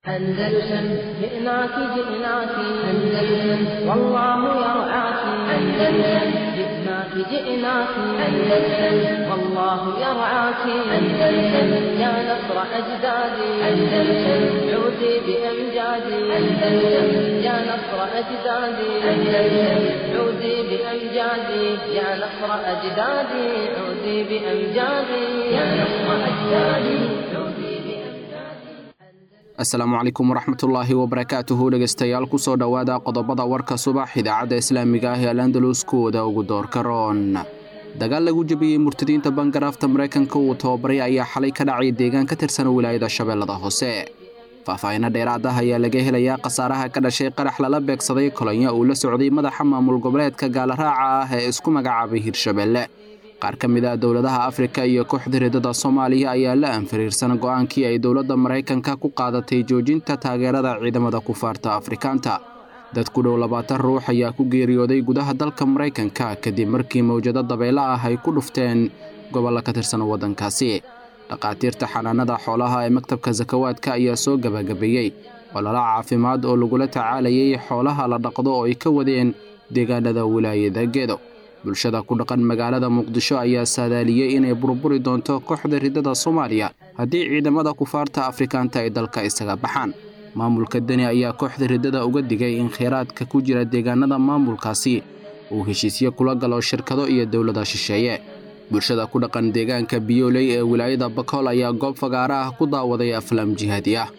أندلسن جئناك جئناك أندلسن والله يرعاك أندلسن جئناك جئناك أندلسن والله يرعاك أندلسن يا نصر أجدادي أندلسن عودي بأمجادي أندلسن يا نصر أجدادي أندلسن عودي بأمجادي يا نصر أجدادي عودي بأمجادي يا نصر أجدادي عودي بأمجادي asalaamu calaykum waraxmatullaahi wabarakaatuhu dhegaystayaal kusoo dhowaada qodobada warka subax idaacadda islaamiga ah ee alandalus kuwooda ugu doorka roon dagaal lagu jebiyey murtadiinta bangaraafta maraykanka uu tababaray ayaa xalay ka dhacay deegaan ka tirsan wilaayada shabeellada hoose faahfaahinno dheeraad ah ayaa laga helayaa khasaaraha ka dhashay qarax lala beegsaday kolonya uu la socday madaxa maamul goboleedka gaalaraaca ah ee isku magacaabay hirshabeelle qaar ka mid ah dowladaha afrika iyo kooxda ridada soomaaliya ayaa la anfariirsan go'aankii ay dowladda maraykanka ku qaadatay joojinta taageerada ciidamada kufaarta afrikaanta dad ku dhow labaatan ruux ayaa ku geeriyooday gudaha dalka maraykanka kadib markii mawjado dabaylo ah ay ku dhufteen gobollo ka tirsan waddankaasi dhakhaatiirta xanaanada xoolaha ee maktabka sakawaadka ayaa soo gebagabeeyey olala caafimaad oo lagula tacaalayay xoolaha la dhaqdo oo ay ka wadeen deegaanada wilaayada gedo bulshada ku dhaqan magaalada muqdisho ayaa saadaaliyey inay burburi doonto kooxda ridada soomaaliya haddii ciidamada kufaarta afrikaanta ay dalka isaga baxaan maamulka deni ayaa kooxda ridada uga digay in kheyraadka ku jira deegaanada maamulkaasi uu heshiisyo kula galo shirkado iyo dowlada shisheeye bulshada ku dhaqan deegaanka biyooley ee wilaayada bakool ayaa goob fagaara ah ku daawaday aflaam jihaadi ah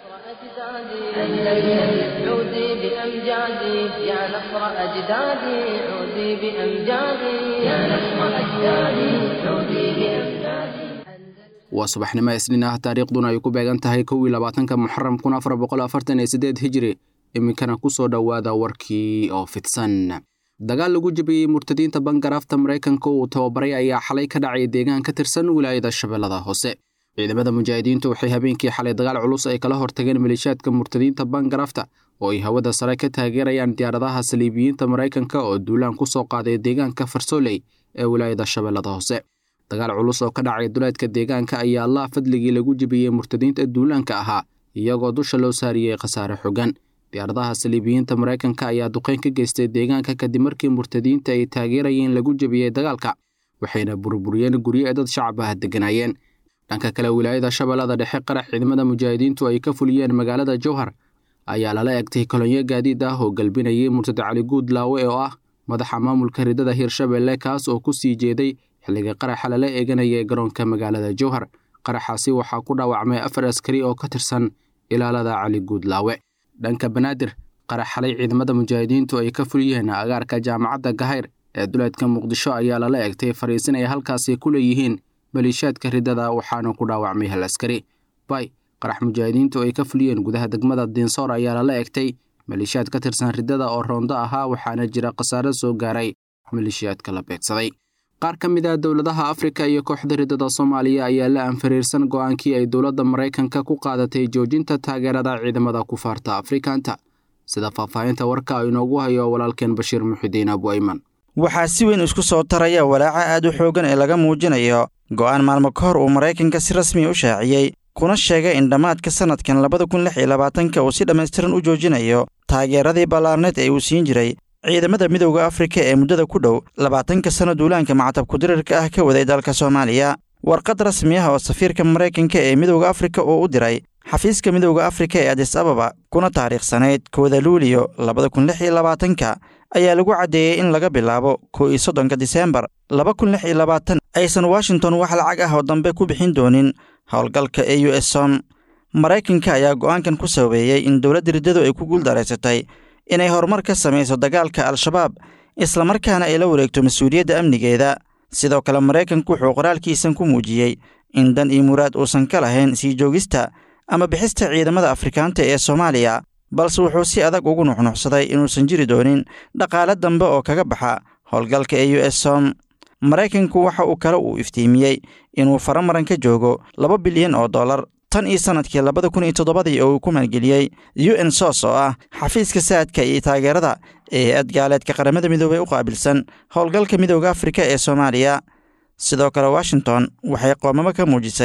أندلسن عودي بأمجادي يا نصر أجدادي عودي بأمجادي يا نصر أجدادي عودي بأمجادي waa subaxnimo isniin ah taariikhduna ay ku beegan tahay kow iyo labaatanka muxaram kun afar boqol afartan iyo siddeed hijiri iminkana ku soo dhowaada warkii oo fidsan dagaal lagu jebiyey murtadiinta bangaraafta maraykanka uu tababaray ayaa xalay ka dhacay deegaan ka tirsan wilaayada shabeellada hoose ciidamada mujaahidiintu waxay habeenkii xalay dagaal culus ay kala hortageen maleeshiyaadka murtadiinta bangarafta oo ay hawada sare ka taageerayaan diyaaradaha saliibiyiinta maraykanka oo duulaan ku soo qaaday deegaanka farsooley ee wilaayada shabeellada hoose dagaal culus oo ka dhacay duleedka deegaanka ayaa allah fadligii lagu jebiyey murtadiinta duulaanka ahaa iyagoo dusha loo saariyey khasaare xogan diyaaradaha saliibiyiinta maraykanka ayaa duqeyn ka geystay deegaanka kadib markii murtadiinta ay taageerayeen lagu jebiyey dagaalka waxayna burburiyeen guryo ee dad shacab ah degganaayeen dhanka kale wilaayada shabeellada dhexe qarax ciidamada mujaahidiintu ay ka fuliyeen magaalada jowhar ayaa lala egtay kolonyo gaadiid ah oo galbinayay murtad cali guud laawe oo ah madaxa maamulka ridada hirshabelle kaas oo ku sii jeeday xilliga qaraxa lala eeganaya garoonka magaalada jowhar qaraxaasi waxaa ku dhaawacmay afar askari oo ka tirsan ilaalada cali guud laawe dhanka banaadir qarax xalay ciidamada mujaahidiintu ay ka fuliyeen agaarka jaamacadda gahayr ee duleedka muqdisho ayaa lala egtay fariisin ay halkaasi ku leeyihiin maleeshiyaadka ridada waxaana ku dhaawacmay hal askari bay qarax mujaahidiintu ay ka fuliyeen gudaha degmada diinsoor ayaa lala egtay maleeshiyaad ka tirsan ridada oo roondo ahaa waxaana jira khasaare soo gaaray maleeshiyaadka la beegsaday qaar ka mid ah dowladaha afrika iyo kooxda ridada soomaaliya ayaa la anfariirsan go'aankii ay dowladda maraykanka ku qaadatay joojinta taageerada ciidamada kufaarta afrikaanta sida faahfaahinta warka inoogu hayo walaalkeen bashiir muxidiin abu ayman waxaa si weyn isku soo taraya walaaca aad u xooggan ee laga muujinayo go'aan maalmo ka hor uu maraykanka si rasmi u shaaciyey kuna sheegay in dhammaadka sannadkan labada kun lix iyo labaatanka uu si dhammaystiran u joojinayo taageeradii ballaarneed ee uu siin jiray ciidamada midowda afrika ee muddada ku dhow labaatanka sanno duulaanka macatabkudirirka ah ka waday dalka soomaaliya warqad rasmi ah oo safiirka maraykanka ee midowda afrika uu u diray xafiiska midowda afrika ee adis ababa kuna taariikhsanayd kooda luuliyo labada kun lix iyo labaatanka ayaa lagu caddeeyey in laga bilaabo kow iyo soddonka diseembar laba kun lix iyo labaatan aysan washington wax lacag ah oo dambe ku bixin doonin howlgalka e u s som maraykanka ayaa go'aankan ku sababeeyey in dowladda riddadu ay ku guuldaraysatay inay horumar ka samayso dagaalka al-shabaab islamarkaana ay la wareegto mas-uuliyadda amnigeeda sidoo kale maraykanku wuxuu qoraalkiisan ku muujiyey in dan iyo muraad uusan ka lahayn sii joogista ama bixista ciidamada afrikaanta ee soomaaliya balse wuxuu si adag ugu nuxnuxsaday inuusan jiri doonin dhaqaale dambe oo kaga baxa howlgalka e u s som maraykanku waxa uu kale uu iftiimiyey inuu faramaran ka joogo laba bilyan oo dollar tan iyo sannadkii labada kun iyo toddobadii oo uu ku maalgeliyey u n sos oo ah xafiiska saadka iyo taageerada ee hay-ad gaaleedka qaramada midoobey u qaabilsan howlgalka midowda afrika ee soomaaliya sidoo kale washington waxay qoomamo ka muujisay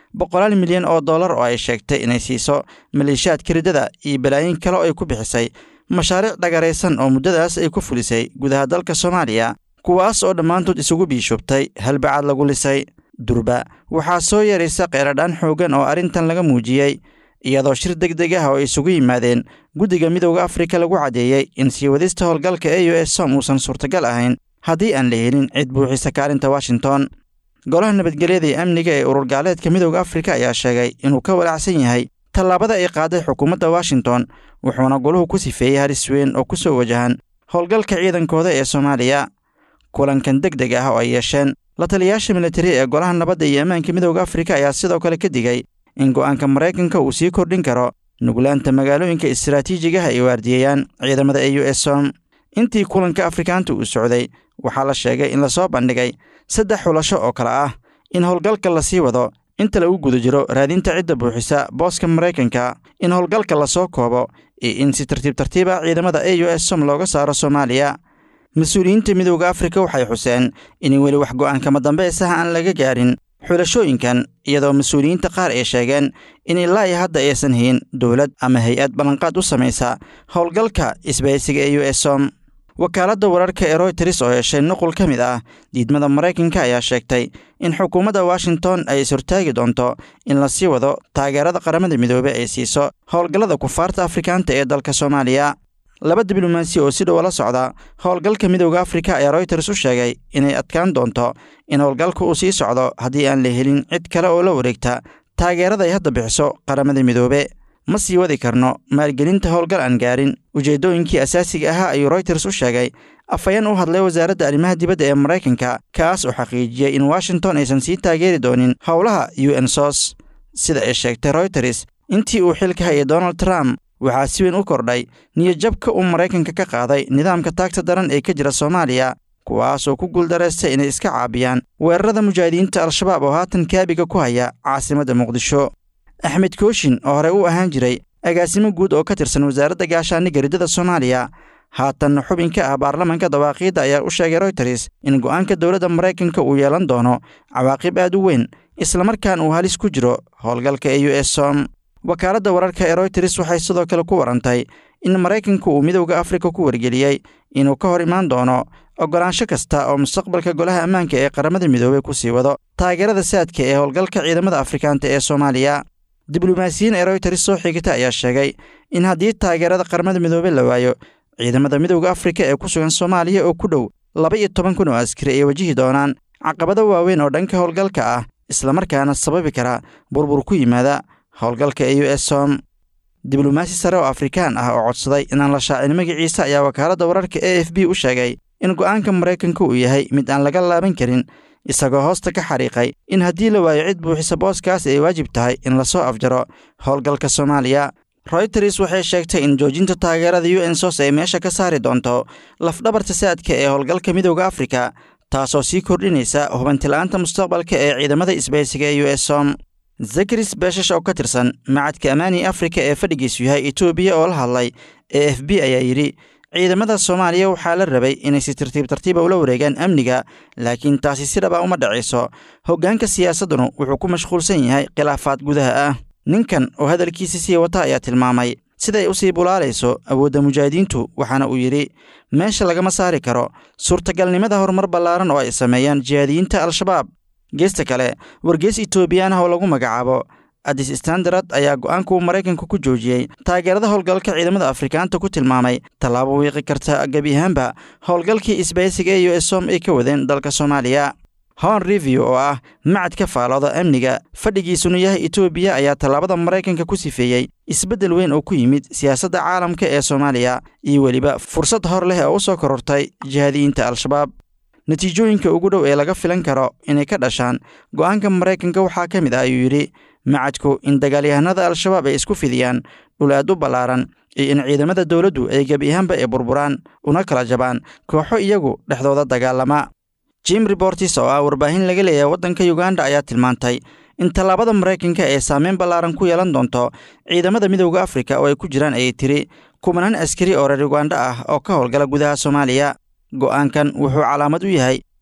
boqolaal milyan oo dollar oo ay sheegtay inay siiso maleeshiyaadka riddada iyo balaayin kale oo ay ku bixisay mashaariic dhagaraysan oo muddadaas ay ku fulisay gudaha dalka soomaaliya kuwaas oo dhammaantood isugu biishubtay halbacaad lagu lisay durba waxaa soo yeeraysa qeeradhaan xooggan oo arrintan laga muujiyey iyadoo shir deg deg ah oo ay isugu yimaadeen guddiga midowda afrika lagu caddeeyey in sii wadista howlgalka e u s som uusan suurtagal ahayn haddii aan la helin cid buuxisa kaalinta washington golaha nabadgelyada iyo amniga ee urur gaaleedka midowda afrika ayaa sheegay inuu ka walaacsan yahay tallaabada ay qaaday xukuumadda washington wuxuuna goluhu ku sifeeyey halis weyn oo ku soo wajahan howlgalka ciidankooda ee soomaaliya kulankan deg deg ah oo ay yeesheen la taliyayaasha militari ee golaha nabadda iyo ammaanka midowda afrika ayaa sidoo kale ka digay in go'aanka maraykanka uu sii kordhin karo nuglaanta magaalooyinka istaraatiijigaha ay waardiyeeyaan ciidamada e u s som intii kulanka afrikaanta uu socday waxaa la sheegay in lasoo bandhigay saddex xulasho oo kale ah in howlgalka lasii wado inta lagu guda jiro raadinta cidda buuxisa booska maraykanka in howlgalka lasoo koobo iyo in si tartiib tartiiba ciidamada e u s som looga saaro soomaaliya mas-uuliyiinta midowda afrika waxay xuseen in weli wax go'aankama dambaysaha aan laga gaarin xulashooyinkan iyadoo mas-uuliyiinta qaar ay sheegeen in ilaa iyo hadda aysan hayn dowlad ama hay-ad ballanqaad u samaysa howlgalka isbaysiga e u s som wakaaladda wararka ee royters oo heshay nuqul ka mid ah diidmada maraykanka ayaa sheegtay in xukuumadda washington ay is-hortaagi doonto in la sii wado taageerada qaramada midoobe ay siiso howlgallada kufaarta afrikaanta ee dalka soomaaliya laba diblomaasi oo si dhowa la socda howlgalka midowda afrika ayaa royters u sheegay inay adkaan doonto in howlgalka uu sii socdo haddii aan la helin cid kale oo la wareegta taageerada ay hadda bixiso qaramada midoobe ma sii wadi karno maalgelinta howlgal aan gaarin ujeeddooyinkii asaasiga ahaa ayuu royters u sheegay afhayeen u hadlay wasaaradda arrimaha dibadda ee maraykanka kaas oo xaqiijiyey in washington aysan sii taageeri doonin howlaha u n sos sida ay sheegtay royters intii uu xilka hayay donald trump waxaa si weyn u kordhay niyadjabka uu maraykanka ka qaaday nidaamka taagta daran ee ka jira soomaaliya kuwaasoo ku guuldareystay inay iska caabiyaan weerarada mujaahidiinta al-shabaab oo haatan kaabiga ku haya caasimadda muqdisho axmed kooshin oo horey u ahaan jiray agaasimo guud oo ka tirsan wasaaradda gaashaaniga riddada soomaaliya haatanna xubin ka ah baarlamanka dawaaqiidda ayaa u sheegay royters in go'aanka dowladda maraykanka uu yeelan doono cawaaqib aad u weyn islamarkaan uu halis ku jiro howlgalka e u s som wakaaladda wararka ee royters waxay sidoo kale ku warantay in maraykanka uu midowda afrika ku wargeliyey inuu ka hor imaan doono oggolaansho kasta oo mustaqbalka golaha ammaanka ee qaramada midoobey ku sii wado taageerada saadka ee howlgalka ciidamada afrikaanta ee soomaaliya diblomaasiyiin ee royters soo xigata ayaa sheegay in haddii taageerada qaramada midoobe la waayo ciidamada midowda afrika ee ku sugan soomaaliya oo ku dhow laba iyo toban kun oo askari ay wajihi doonaan caqabado waaweyn oo dhanka howlgalka ah islamarkaana sababi kara burbur ku yimaada howlgalka e u s som diblomaasi sare oo afrikaan ah oo codsaday inaan la shaacin magaciisa ayaa wakaaladda wararka e f b u sheegay in go'aanka maraykanka uu yahay mid aan laga laaban karin isagoo hoosta ka xariiqay in haddii la waayo cid buuxisa booskaas ay waajib tahay in lasoo afjaro howlgalka soomaaliya royters waxay sheegtay in joojinta taageerada u n sos ay meesha ka saari doonto lafdhabarta saadka ee howlgalka midowda afrika taasoo sii kordhinaysa hubantila'aanta mustaqbalka ee ciidamada isbaysiga ee u s som zakaris beeshash oo ka tirsan macadka amaani afrika ee fadhigiisu yahay etoobiya oo la hadlay e f b ayaa yidhi ciidamada soomaaliya waxaa la rabay inay si tartiib tartiiba ula wareegaan amniga laakiin taasi si dhaba uma dhacayso hoggaanka siyaasaddunu wuxuu ku mashquulsan yahay khilaafaad gudaha ah ninkan oo hadalkiisa sii wata ayaa tilmaamay siday u sii bulaalayso awoodda mujaahidiintu waxaana uu yidhi meesha lagama saari karo suurtagalnimada horumar ballaaran oo ay sameeyaan jihaadiyiinta al-shabaab geesta kale wargeys etoobiyaan ah oo lagu magacaabo adis standard ayaa go'aanka uu maraykanka ku joojiyey taageerada howlgalka ciidamada afrikaanta ku tilmaamay tallaabo wiiqi karta gebi ahaanba howlgalkii isbaysiga e u s som ay ka wadeen dalka soomaaliya hon review oo ah macad ka faalooda amniga fadhigiisuna yahay etoobiya ayaa tallaabada maraykanka ku sifeeyey isbeddel weyn oo ku yimid siyaasadda caalamka ee soomaaliya iyo weliba fursad hor leh oo u soo korortay jihaadiyiinta al-shabaab natiijooyinka ugu dhow ee laga filan karo inay ka dhashaan go'aanka maraykanka waxaa ka mid ah ayuu yidhi macadku in dagaalyahanada al-shabaab ay isku fidiyaan dhul aad u ballaaran iyo in ciidamada dowladdu ay gebi ahaanba ay burburaan una kala jabaan kooxo iyagu dhexdooda dagaalama jim rebortis oo ah warbaahin laga leeyahay waddanka yuganda ayaa tilmaantay in tallaabada maraykanka ee saameyn ballaaran ku yeelan doonto ciidamada midowda afrika oo ay ku jiraan ayay tiri kumanaan askari oo reer yuganda ah oo ka howlgala gudaha soomaaliya go'aankan wuxuu calaamad u yahay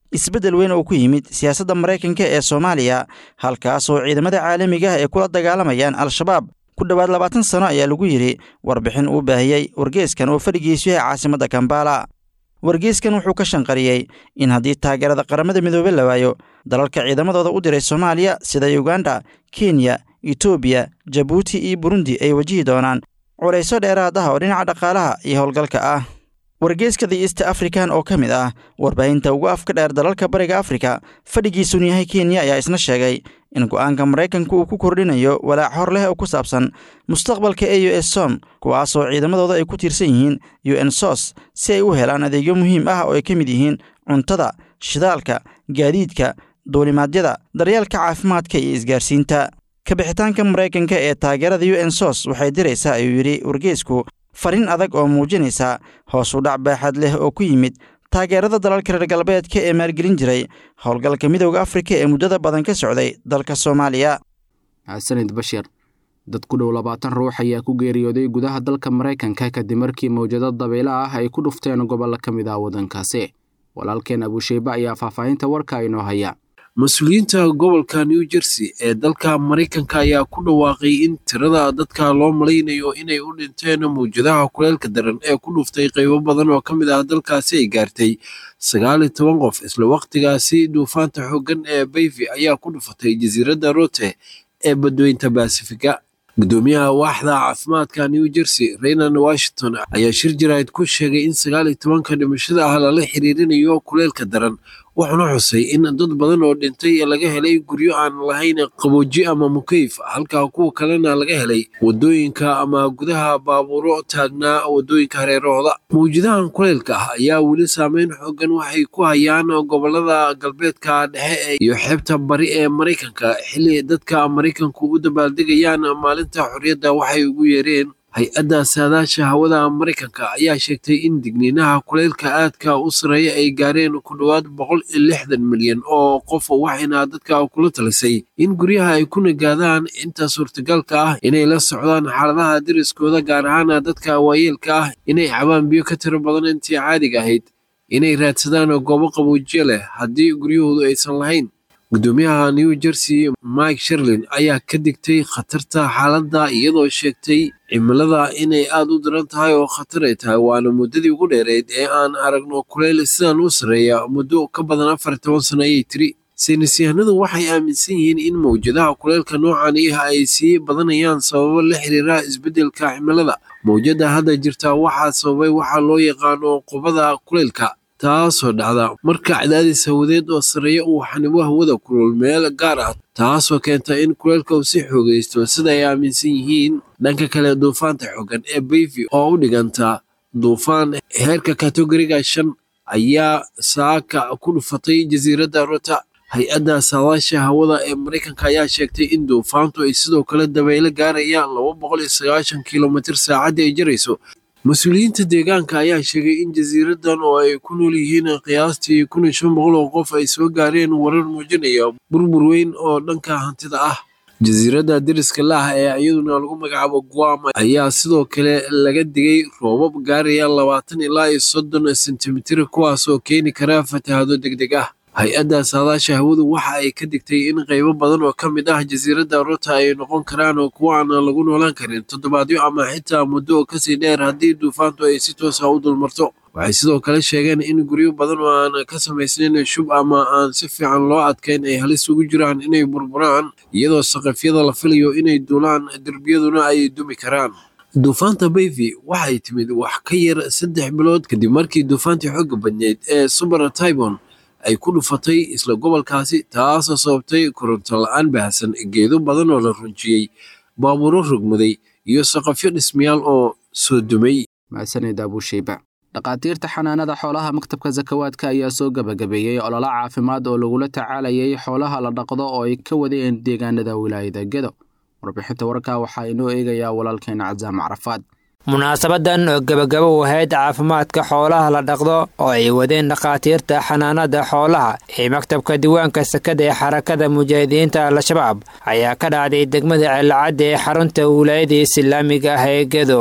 isbeddel weyn oo ku yimid siyaasadda maraykanka ee soomaaliya halkaas oo ciidamada caalamiga ah ay kula dagaalamayaan al-shabaab ku dhowaad labaatan sano ayaa lagu yidhi warbixin uu baahiyey wargeeskan oo fadhigiisu yahay caasimadda kambala wargeeskan wuxuu ka shanqariyey in haddii taageerada qaramada midoobe la waayo dalalka ciidamadooda u diray soomaaliya sida uganda kenya etoobiya jabuuti iyo burundi ay wajihi doonaan culayso dheeraad ah oo dhinaca dhaqaalaha iyo howlgalka ah wargeeska the east african oo ka mid ah warbaahinta ugu afka dheer dalalka bariga afrika fadhigiisunu yahay kenya ayaa isna sheegay in go'aanka maraykanka uu ku kordhinayo walaac hor leh oo ku saabsan mustaqbalka e u s som kuwaasoo ciidamadooda ay ku tiirsan yihiin u n sos si ay u helaan adeegyo muhiim ah oo ay ka mid yihiin cuntada shidaalka gaadiidka duulimaadyada daryeelka caafimaadka iyo isgaarsiinta kabixitaanka maraykanka ee taageerada u n sos waxay diraysaa ayuu yidhi wargeesku fariin adag oo muujinaysa hoos u dhac baaxad leh oo ku yimid taageerada dalalka reer galbeedka ee maalgelin jiray howlgalka midooda afrika ee muddada badan ka socday dalka soomaaliya xasanid bashir dad ku dhow labaatan ruux ayaa ku geeriyooday gudaha dalka maraykanka kadib markii mawjado dabaylo ah ay ku dhufteen gobollo ka mid ah waddankaasi walaalkeen abusheybe ayaa faahfaahinta warka inoo haya mas-uuliyiinta gobolka new jersey ee dalka maraykanka ayaa ku dhawaaqay in tirada dadka loo malaynayo inay u dhinteen mawjadaha kuleelka daran ee ku dhuftay qaybo badan oo ka mid ah dalkaasi ay gaartay sagaal iyo toban qof isla wakhtigaasi duufaanta xooggan ee bayvi ayaa ku dhufatay jasiiradda rote ee badweynta basifiga gudoomiyaha waaxda caafimaadka new jersey reynan washington ayaa shir jaraa'id ku sheegay in sagaal iyo tobanka dhimashada ah lala xiriirinayo kuleelka daran wuxuuna xusay in dad badan oo dhintay laga helay guryo aan lahayn qabooji ama mukeyf halka kuwa kalena laga helay wadooyinka ama gudaha baabuuro taagnaa wadooyinka hareerahooda mawjadahan kuleylka ah ayaa weli saameyn xoogan waxay ku hayaan gobolada galbeedka dhexe iyo xeebta bari ee maraykanka xilli dadka maraykanku u dabaaldegayaan maalinta xorriyadda waxay ugu yeereen hay-adda saadaasha hawada maraykanka ayaa sheegtay in digniinaha kuleylka aadka u sareeya ay gaareen ku dhowaad boqol iyo lixdan milyan oo qof waxayna dadka kula talisay in guryaha ay ku nagaadaan inta suurtagalka ah inay la socdaan xaaladaha deriskooda gaar ahaan dadka waayeelka ah inay cabaan biyo ka tiro badan intii caadiga ahayd inay raadsadaan goobo qaboojiye leh haddii guryahoodu aysan lahayn gudoomiyaha new jersey mike sherlin ayaa ka digtay khatarta xaaladda iyadoo sheegtay cimilada inay aad u daran tahay oo khatar ay tahay waana muddadii ugu dheereyd ee aan aragno kuleyl sidan u sarreeya muddo ka badan afar iyo toban sano ayay tiri saynisyahanadu waxay aaminsan yihiin in mawjadaha kuleylka noocan ah ay sii badanayaan sababo la xiriira isbeddelka cimilada mawjadda hadda jirta waxaa sababay waxaa loo yaqaano qubada kuleylka taasoo dhacda marka cadaadis hawadeed oo sarreeya uu xanibo hawada kulul meel gaar ah taasoo keenta in kuleylka uu si xoogaysto sida ay aaminsan yihiin dhanka kale duufaanta xoogan ee bayvi oo u dhiganta duufaan heerka kategoriga shan ayaa saaka ku dhufatay jasiiradda rota hay-adda saadaasha hawada ee maraykanka ayaa sheegtay in duufaantu ay sidoo kale dabaylo gaarayaan laba boqol iyo sagaashan kilomitir saacaddii ay jarayso mas-uuliyiinta deegaanka ayaa sheegay in jasiiradan oo ay ku nool yihiin qiyaastii kun iyo shan boqol oo qof ay soo gaareen warar muujinaya burbur weyn oo dhanka hantida ah jasiiradda deriska laah ee iyaduna lagu magacaabo guam ayaa sidoo kale laga digay roobab gaaraya labaatan ilaa iyo soddon sentimitir kuwaas oo keeni kara fatahado deg deg ah hay-adda saadaasha hawadu waxa ay ka digtay in qaybo badan oo ka mid ah jasiiradda rota ay noqon karaan kuwa aan lagu noolaan karin toddobaadyo ama xitaa muddo kasii dheer haddii duufaantu ay si toosa u dulmarto waxay sidoo kale sheegeen in guryo badan oo aan ka samaysnayn shub ama aan si fiican loo adkayn ay halis ugu jiraan inay burburaan iyadoo saqafyada la filayo inay duulaan derbiyaduna ay dumi karaan duufaanta bayvi waxay timid wax ka yar saddex bilood kadib markii duufaantii xooga badneyd ee suber tybon ay ku dhufatay isla gobolkaasi taasoo sababtay koronto la-aan baahsan geedo badan oo la runjiyey baabuuro rogmaday iyo saqafyo dhismayaal oo soo dumay mahadsanid abusheyba dhakhaatiirta xanaanada xoolaha maktabka sakawaadka ayaa soo gebagabeeyey ololo caafimaad oo lagula tacaalayay xoolaha la dhaqdo oo ay ka wadeen deegaanada wilaayada gedo warbixinta warkaa waxaa inoo eegayaa walaalkeena casaam carafaad munaasabadan oo gebagabo u ahayd caafimaadka xoolaha la dhaqdo oo ay wadeen dhakhaatiirta xanaanada xoolaha ee maktabka diiwaanka sakada ee xarakada mujaahidiinta al-shabaab ayaa ka dhacday degmada ceelacadda ee xarunta wilaayada islaamiga ah ee gedo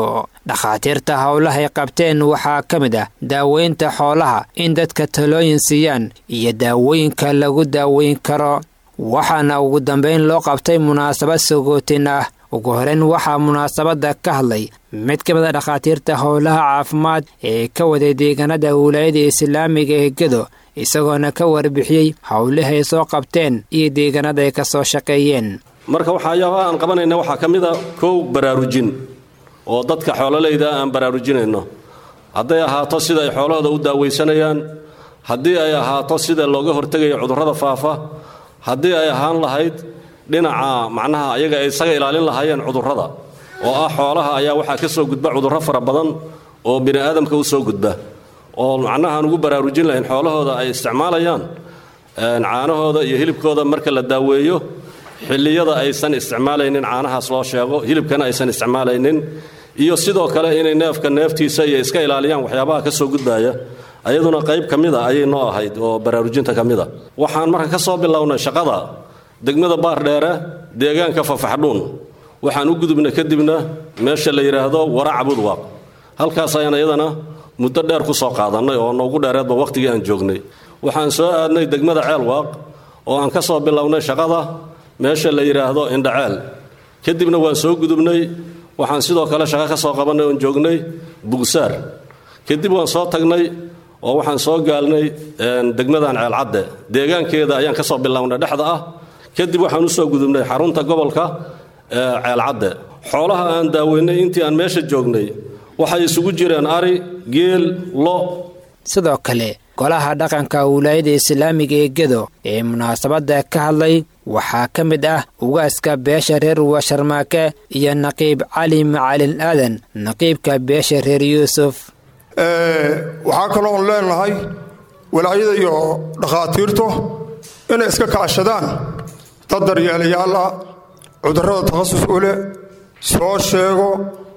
dhakhaatiirta howlahay qabteen waxaa ka mid ah daaweynta xoolaha in dadka talooyin siiyaan iyo daawooyinka lagu daaweyn karo waxaana ugu dambeyn loo qabtay munaasabad sagootin ah ugu horeyn waxaa munaasabadda ka hadlay mid ka mid a dhakhaatiirta howlaha caafimaad ee ka waday deegaanada wilaayada islaamiga ee gedo isagoona ka warbixiyey howlahay soo qabteen iyo deegaanada ay ka soo shaqeeyeen marka waxyaabaha aan qabanayna waxaa ka mid a kow baraarujin oo dadka xoololeyda aan baraarujinayno hadday ahaato sida ay xoolahooda u daaweysanayaan haddii ay ahaato sida looga hortegayo cudurrada faafa haddii ay ahaan lahayd dhinaca macnaha ayaga ay isaga ilaalin lahaayeen cudurrada oo ah xoolaha ayaa waxaa ka soo gudba cudurro fara badan oo bini aadamka u soo gudba oo macnaha aan ugu baraarujin lahayn xoolahooda ay isticmaalayaan caanahooda iyo hilibkooda marka la daaweeyo xilliyada aysan isticmaalaynin caanahaas loo sheego hilibkana aysan isticmaalaynin iyo sidoo kale inay neefka neeftiisa iyo iska ilaaliyaan waxyaabaha ka soo gudbaya ayaduna qayb ka mid a ayay noo ahayd oo baraarujinta ka mid a waxaan marka ka soo bilownay shaqada degmada baardheere deegaanka fafaxdhuun waxaan u gudubnay kadibna meesha la yidhaahdo waraca budwaaq halkaas ayaan iyadana muddo dheer ku soo qaadannay oo noogu dheereedba wakhtigii aan joognay waxaan soo aadnay degmada ceelwaaq oo aan ka soo bilownay shaqada meesha la yidhaahdo indhaceel kadibna waan soo gudubnay waxaan sidoo kale shaqo ka soo qabannay oon joognay bugsaar kadib waan soo tagnay oo waxaan soo gaalnay degmadan ceelcadde deegaankeeda ayaan ka soo bilownay dhexda ah kadib waxaan u soo gudubnay xarunta gobolka ceelcadde xoolaha aan daaweynay intii aan meesha joognay waxay isugu jireen ari geel lo sidoo kale golaha dhaqanka wilaayada islaamiga ee gedo ee munaasabadda ka hadlay waxaa ka mid ah ugaaska beesha reer washarmaake iyo naqiib cali macalin aadan naqiibka beesha reer yuusuf waxaa kaloo on leenahay walaayada iyo dhakhaatiirtu inay iska kaashadaan dad daryeelayaal ah cudurrada takhasus u leh soo sheego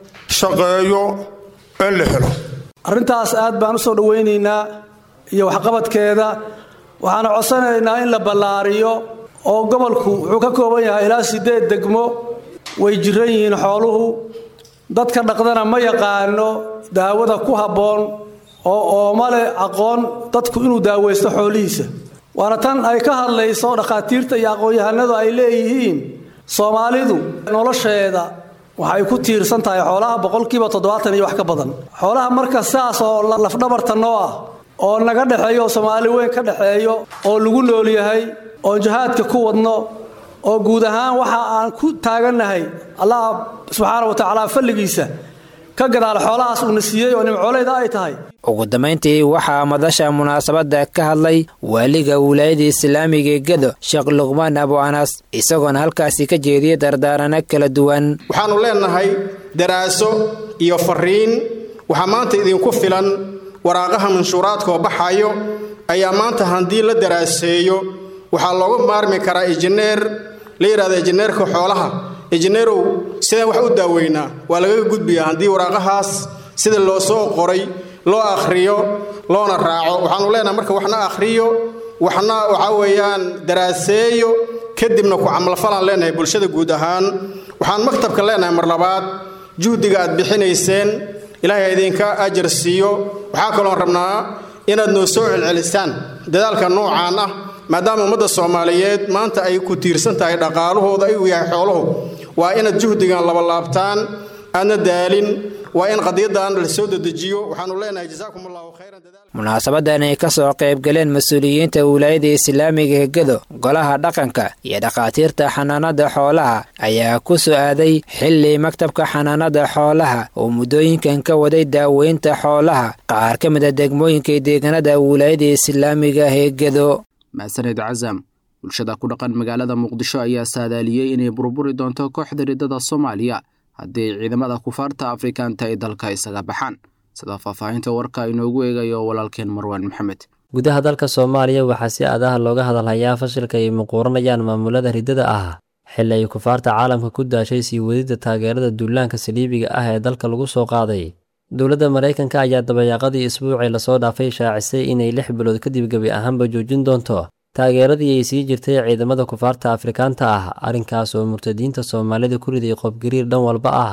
shaqeeyo in la helo arrintaas aad baan u soo dhowaynaynaa iyo waxqabadkeeda waxaana codsanaynaa in la ballaariyo oo gobolku wuxuu ka kooban yahay ilaa siddeed degmo way jiran yihiin xooluhu dadka dhaqdana ma yaqaano daawada ku habboon oo ooma leh aqoon dadku inuu daawaysto xoolihiisa waana tan ay ka hadlayso dhakhaatiirta iyo aqoon-yahanadu ay leeyihiin soomaalidu nolosheeda waxay ku tiirsan tahay xoolaha boqolkiiba toddobaatan iyo wax ka badan xoolaha marka saas oo lafdhabarta noo ah oo naga dhexeeyo oo soomaali weyn ka dhexeeyo oo lagu nool yahay oon jihaadka ku wadno oo guud ahaan waxa aan ku taagannahay allah subxaana wa tacaala falligiisa ka gadaal xoolahaas uuna siiyey oo nimcooleyda ay tahay ugu dambayntii waxaa madasha munaasabadda ka hadlay waaliga wilaayada islaamiga ee gedo sheekh luqmaan abu anas isagoona halkaasi ka jeediyey dardaarano kala duwan waxaannu leennahay daraaso iyo fariin waxaa maanta idinku filan waraaqaha manshuuraadkaoo baxayo ayaa maanta haddii la daraaseeyo waxaa looga maarmi karaa injineer la yidhahdo injineerka xoolaha injineerow sidaan wax u daaweynaa waa lagaga gudbiyaa haddii waraaqahaas sida loo soo qoray loo akhriyo loona raaco waxaannu leenahay marka waxna akhriyo waxna waxaa weeyaan daraaseeyo kadibna ku camalfalaan leenahay bulshada guud ahaan waxaan maktabka leenahay mar labaad juhdiga aad bixinayseen ilaahay idinka ajar siiyo waxaa kaloon rabnaa inaad noo soo celcelisaan dadaalka noocaan ah maadaama ummadda soomaaliyeed maanta ay ku tiirsan tahay dhaqaalahooda ayuu yahay xooluhu waa inaad juhdigan labalaabtaan aadna daalin waa in qadiyadan la soo dedejiyo waxaanu leenahay jazaakum allahu khayran munaasabadan ay ka soo qayb galeen mas-uuliyiinta wilaayada islaamiga ee gedo golaha dhaqanka iyo dhakhaatiirta xanaanada xoolaha ayaa ku soo aaday xilli maktabka xanaanada xoolaha oo muddooyinkan ka waday daaweynta xoolaha qaar ka mid a degmooyinka deegaanada wilaayada islaamiga ee gedo mahsaned casam bulshada ku dhaqan magaalada muqdisho ayaa saadaaliyey inay burburi doonto kooxda riddada soomaaliya haddii ciidamada kufaarta afrikaanta ay dalka isaga baxaan sida faahfaahinta warka inoogu eegayo walaalkeen marwaan maxamed gudaha dalka soomaaliya waxaa si aadaha looga hadalhayaa fashilka ay muquuranayaan maamulada riddada ah xilli ay kufaarta caalamka ku daashay sii wadidda taageerada duulaanka saliibiga ah ee dalka lagu soo qaaday dowladda maraykanka ayaa dabayaaqadii isbuucii lasoo dhaafay shaacisay inay lix bilood kadib gebi ahaanba joojin doonto taageeradii ay sii jirtay ciidamada kufaarta afrikaanta ah arrinkaas oo murtadiinta soomaalida ku riday qobgariir dhan walba ah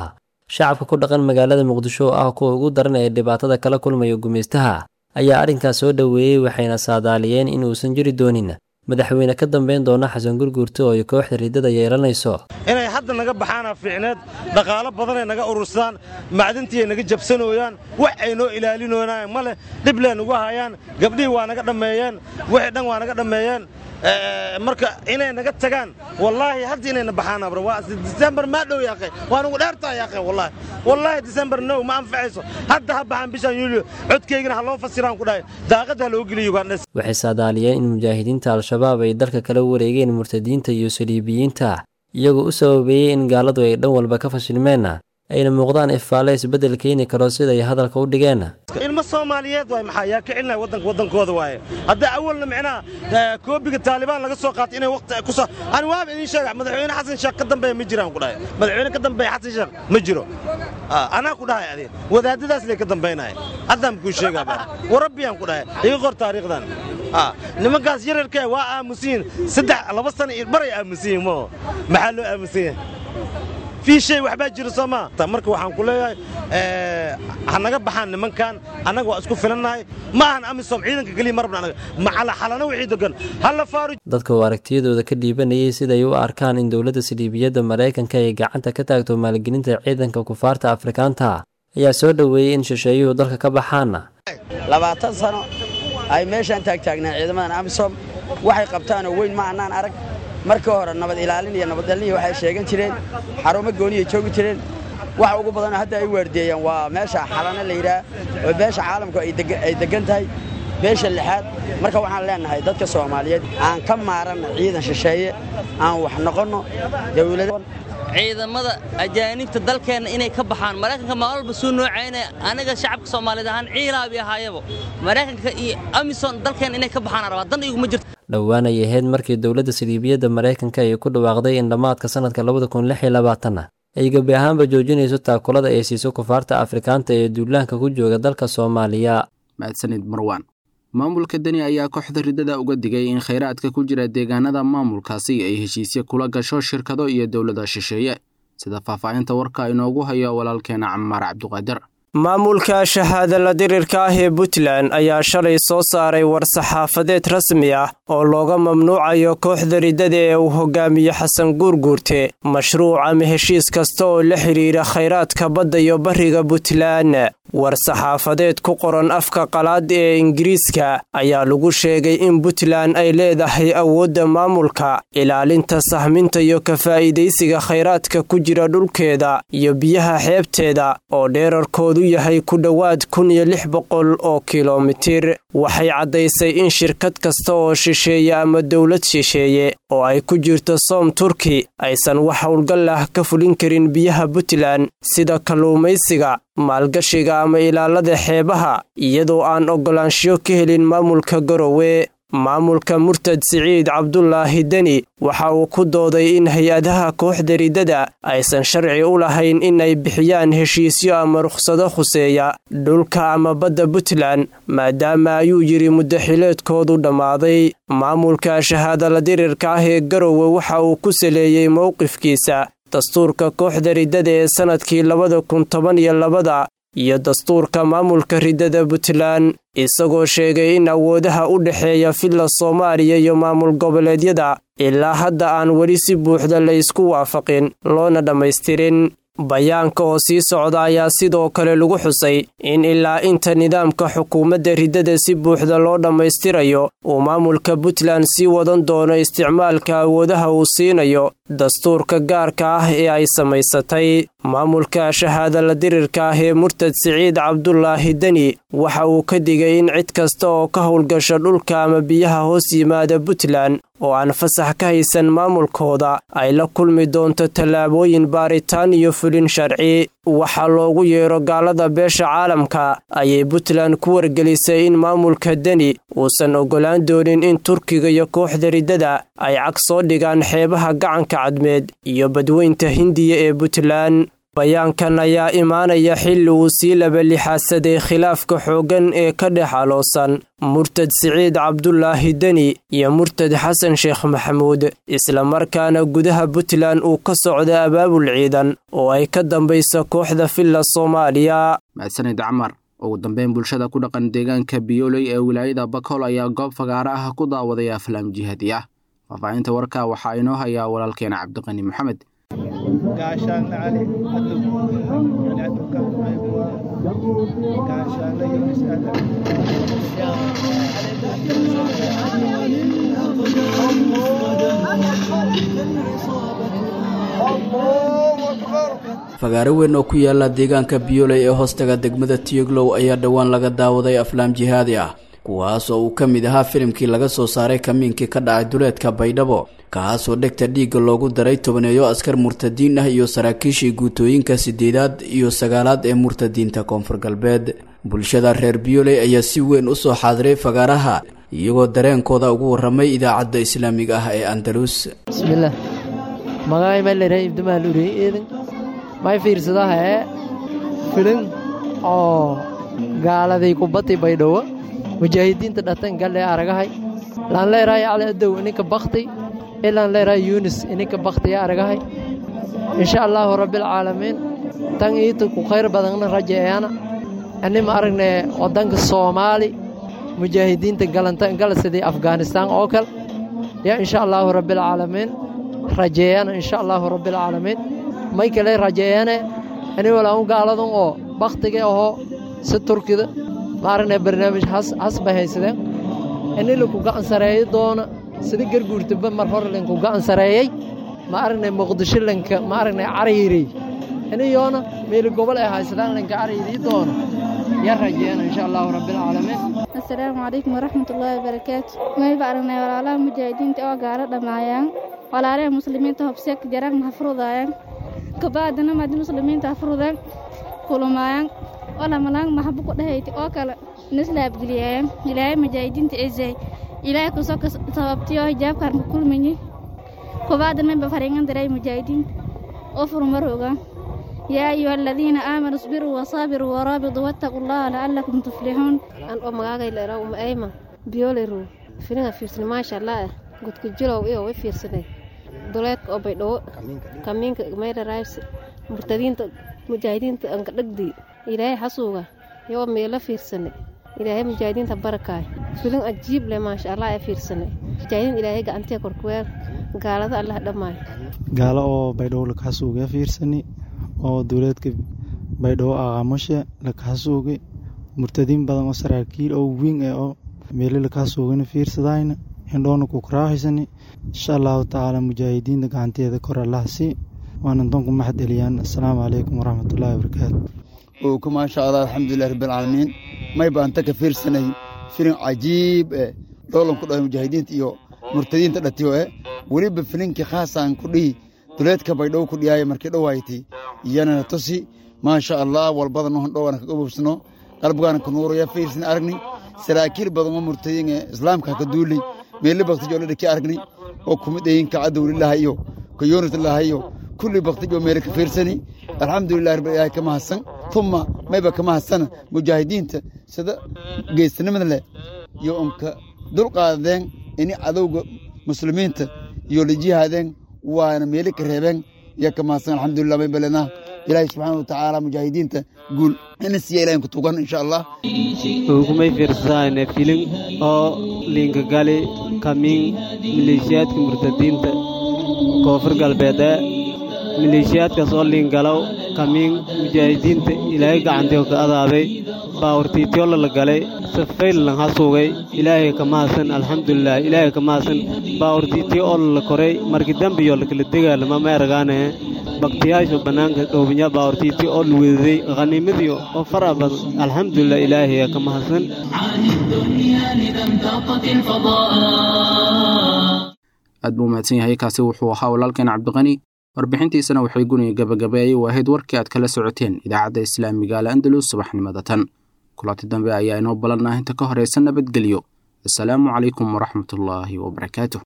shacabka ku dhaqan magaalada muqdisho oo ah kuwa ugu daran ee dhibaatada kala kulmaya gumaystaha ayaa arrinkaas soo dhoweeyey waxayna saadaaliyeen in uusan jiri doonin madaxweyne ka dambayn doona xasan gurguurta oo ay kooxda riddada yeelanayso inay hadda naga baxaana fiicneed dhaqaalo badanay naga urursadaan macdintiiay naga jabsanooyaan wax ay noo ilaalinoonaan ma leh dhiblee nugu hayaan gabdhihii waa naga dhammeeyeen wixii dhan waa naga dhammeeyeen marka inay naga tagaan wallaahi hadda inayna baxaan abra waa disembar maa dhow yaaqe waa nugu dheertaa yaaqe wallaahi wallaahi disembar no ma anfacayso hadda ha baxaan bishan yuulyo codkaygana ha loo fasiraan ku dhahay daaqadda ha loo geliyo ugandhes waxay saadaaliyeen in mujaahidiinta al-shabaab ay dalka kala wareegeen murtadiinta iyo saliibiyiinta iyagoo u sababeeyey in gaaladu ay dhan walba ka fashilmeenna ayna muuqdaan ifaalle isbeddel keeni karo siday hadalka u dhigeen ilmo soomaaliyeed waay maxaa yaa ka celinaya waddanka waddankooda waaye hadda awalna micnaha koobiga taalibaan laga soo qaatay inay waqti ku soo ani waaba idiin sheega madaxweyne xasan sheekh ka dambeeya ma jiraan ku dhahay madaxweyne ka dambeeya xasan sheekh ma jiro anaa ku dhahay adiin wadaadadaas lay ka dambaynaya haddaan kuu sheegaa baa warabbiyaan ku dhahay iga qor taariikhdan nimankaas yararkee waa aamusiin saddex laba sana iyo baray aamusiin moo maxaa loo aamusan yahay fii shay waxbaa jira soo maa marka waxaan ku leeyahay ha naga baxaan nimankan annaga waa isku filannahay ma ahan amisom ciidanka keliya marabna anaga macala xalana wixii degan halla faaru dadka oo aragtiyadooda ka dhiibanayay siday u arkaan in dowladda saliibiyadda maraykanka ay gacanta ka taagto maalgelinta ciidanka kufaarta afrikaanta ayaa soo dhoweeyey in shisheeyuhu dalka ka baxaana labaatan sano ay meeshaan taagtaagnaan ciidamadan amisom waxay qabtaanoo weyn ma annaan arag markii hore nabad ilaalin iyo nabaddalniya waxay sheegan jireen xarumo gooniyay joogi jireen waxa ugu badanoo hadda ay waardeeyaan waa meesha xalana la yidhaah oo beesha caalamku ay deggan tahay beesha lixaad marka waxaan leennahay dadka soomaaliyeed aan ka maaranna ciidan shisheeye aan wax noqonno dawlada ciidamada ajaanibta dalkeenna inay ka baxaan maraykanka maalin walba suu noocaynaya aniga shacabka soomaaliyeed ahaan ciilaabi ahaayaba maraykanka iyo amison dalkeenna inay ka baxaan rabaa dan iguma jirto dhowaan ay ahayd markii dowladda saliibiyadda maraykanka ay ku dhawaaqday in dhammaadka sannadka labada kun lix iyo labaatanna ay gebi ahaanba joojinayso taakulada ay siiso kufaarta afrikaanta ee duulaanka ku jooga dalka soomaaliya mahadsanid marwaan maamulka deni ayaa kooxda riddada uga digay in khayraadka ku jira deegaanada maamulkaasi ay heshiisyo kula gasho shirkado iyo dowlada shisheeye sida faahfaahinta warka inoogu hayo walaalkeena camaar cabduqaadir maamulka shahaadala dirirka ah ee puntland ayaa shalay soo saaray war-saxaafadeed rasmi ah oo looga mamnuucayo kooxda riddada ee uu hogaamiye xasan guurguurte mashruuc ama heshiis kasta oo la xidhiira khayraadka badda iyo bariga puntland war-saxaafadeed ku qoran afka qalaad ee ingiriiska ayaa lagu sheegay in puntland ay leedahay awoodda maamulka ilaalinta sahminta iyo ka faa'iidaysiga khayraadka ku jira dhulkeeda iyo biyaha xeebteeda oo dheerarkoodu yahay ku dhowaad kun iyo lix boqol oo kilomitir waxay caddaysay in shirkad kasta oo shisheeye ama dowlad shisheeye oo ay ku jirto soom turki aysan wax howlgal ah ka fulin karin biyaha puntland sida kalluumaysiga maalgashiga ama ilaalada xeebaha iyadoo aan oggolaanshiyo ka helin maamulka garowe maamulka murtad siciid cabdulaahi deni waxa uu ku dooday in hay-adaha kooxda riddada aysan sharci u lahayn in ay bixiyaan heshiisyo ama rukhsado khuseeya dhulka ama badda puntland maadaama ayuu yidhi muddaxileedkoodu dhammaaday maamulka shahaadala dirirka ah ee garowe waxa uu ku saleeyey mowqifkiisa dastuurka kooxda riddada ee sannadkii labada kun toban iyo labada iyo dastuurka maamulka riddada puntland isagoo sheegay in awoodaha u dhexeeya filla soomaaliya iyo maamul goboleedyada ilaa hadda aan weli si buuxda la ysku waafaqin loona dhammaystirin bayaanka oo sii socda ayaa sidoo kale lagu xusay in ilaa inta nidaamka xukuumadda riddada si buuxda loo dhammaystirayo uu maamulka puntland sii wadan doono isticmaalka awoodaha uu siinayo dastuurka gaarka ah ee ay samaysatay maamulka shahaadala dirirka ah ee murtad siciid cabdulaahi deni waxa uu ka digay in cid kasta oo ka howlgasha dhulka ama biyaha hoos yimaada puntland oo aan fasax ka haysan maamulkooda ay la kulmi doonto tallaabooyin baaritaan iyo fulin sharci waxaa loogu yeero gaalada beesha caalamka ayay puntland ku wargelisay in maamulka deni uusan oggolaan doonin in turkiga iyo kooxda riddada ay cag soo dhigaan xeebaha gacanka cadmeed iyo badweynta hindiya ee puntland bayaankan ayaa imaanaya xilli uu sii labalixaasaday khilaafka xooggan ee ka dhex aloosan murtad siciid cabdulaahi deni iyo murtad xasan sheekh maxamuud islamarkaana gudaha puntland uu ka socda abaabul ciidan oo ay ka dambayso kooxda villa soomaaliya mahadsanid camar ugu dambeyn bulshada ku dhaqan deegaanka biyooley ee wilaayada bakool ayaa goob fagaaro ah ku daawaday aflaam jihaadi ah faahfaahinta warka waxaa inoo hayaa walaalkeena cabdiqani maxamed gaashaanle cali cadow yani cadowka aybuwa gaashaanle yunis aadan fagaaro weyn oo ku yaala deegaanka biyooley ee hoostaga degmada tiyoglow ayaa dhowaan laga daawaday aflaam jihaadi ah kuwaas oo uu ka mid ahaa filimkii laga soo saaray kamiinkii ka dhacay duleedka baydhabo kaasoo dhegta dhiigga loogu daray tobaneeyo askar murtadiin ah iyo saraakiishii guutooyinka sideedaad iyo sagaalaad ee murtadiinta koonfur galbeed bulshada reer biyooley ayaa si weyn u soo xaadiray fagaaraha iyagoo dareenkooda ugu warramay idaacadda islaamiga ah ee andalus bismillaah magacay malere ibdamaal urey eedan may fiirsadaha ee filin oo gaaladay kubadday baydhowo mujaahidiinta dhatan galle aragahay laan leerahay cali adow ininka bakti ilaan leerahay yunis ininka baktiya aragahay insha allaahu rabbilcaalamiin tan iita ku khayr badanna rajeeyana anima aragne waddanka soomaali mujaahidiinta galanta gala sidii afghanistaan oo kale yaa insha allaahu rabbilcaalamiin rajeeyana insha allaahu rabbilcaalamiin may kale rajeeyane ani walaan gaaladan oo bakhtiga ahoo si turkida ma aragne barnaamij has bay haysadeen ini linku gacan sareeyo doona sida garguurtaba mar hore linku gacan sareeyey ma aragne muqdisho linka ma aragne cariirey iniyoona meeli gobol ay haysadaan linka cariirii doona yaa rajeeyana insha allaahu rabbilcaalamiin asalaamu calaykum waraxmatullaahi wabarakaatu mayba aragnay walaalaha mujaahidiinta oo gaalo dhammaayaan walaalaha muslimiinta hobseek jaraan hafrudaayaan kabaadana maadi muslimiinta hafrudaan kulumaayaan olamalaan maxabu ku dhahayti oo kale nislaabgeliyaayan ilaahay mujaahidiinta ezay ilaahay kusoo sababtiyo hijaabkaan ku kulmayi kubaadan mayba fariingan diray mujaahidiinta oo furmaroogaan yaa ayuha aladiina aamanuu isbiruu wasaabiruu waraabiduu wattaquu allaha la'allakum tuflixuun an oo magaagay leeraa uma ayma biyooleru filinga fiirsani maasha allah ah gudka jilow iyo way fiirsanay duleedka oo baydhawo kamiinka maydharays murtadiinta mujaahidiinta anka dhagdii ilaahay xasuuga yoo meelo fiirsanay ilaahay mujaahidiinta barakaay filin ajiib leh maasha allah ee fiirsanay mujaahidiin ilaahay gacantee korkuweel gaalada allah dhammaay gaalo oo baydhawo lakaxasuuga fiirsani oo duleedka baydhawo aqaamushe lakaxasuugay murtadiin badan oo saraakiil oo wiin eh oo meelo lakaxasuugana fiirsadayna hindhoona ku karaaxaysani insha allahu tacaala mujaahidiinta gacanteeda kor allah sii waana doonku maxad eliyaan assalaamu calaykum waraxmatullaahi wabarakaatu owka maasha allah alxamdulilah rabbilcaalamiin may baanta ka fiirsanay filin cajiib eh dhoolan ku dhahay mujaahidiinta iyo murtadiinta dhatiyo eh weliba filinkii khaasaan ku dhihi duleedka baydhow ku dhiyaaya markii dhowaaytay iyanana tusi maasha allah walbadano handhowana kaga bubsano qalbigaana ka nuuraya fiirsan aragni saraakiil badan oo murtadiin ee islaamka ka duulay meelle baktijo la dhaki aragni oo kumid ayinka cadowlilaha iyo ka yoonitlaha iyo kulli baktijo meele ka fiirsani alxamdulilah rabbil ilaahi ka mahadsan tuma mayba ka mahadsana mujaahidiinta sida geesinimada leh iyo unka dulqaadeen ini cadowga muslimiinta iyo la jihaadeen waana meele ka reebeen yaa ka mahadsan alxamdulilah may balenaa ilaahi subxaana watacaala mujaahidiinta guul ina siiya ilahin ku tugan insha allah ugumay fiirsadaan filin oo liinkagali kamiin maleeshiyaadka murtadiinta koonfur galbeede maleeshiyaadkaas oo liingalow kamiin mujaahidiinta ilaahay gacantii ka adaabay baawurtiityola la galay safaylan ha suugay ilaahay ka mahadsan alxamdulilah ilaahay ka mahadsan baawurtiityo oo la koray markii dambiyo lakala degaalama ma eragaane baktiyaashu bannaanka dhoobinya baawurtiityo oo la wedaday khaniimadii oo fara badan alxamdulilah ilaahay ka mahadsan aad buu mahadsan yahay kaasi wuxuu ahaa walaalkeen cabdiqani warbixintiisana waxay guniga gabagabeeyey waahayd warkii aad kala socoteen idaacadda islaamiga al andalus subaxnimada tan kulanti dambe ayaa inoo balannah inta ka horaysa nabadgelyo assalaamu calaykum waraxmatullaahi wabarakaatu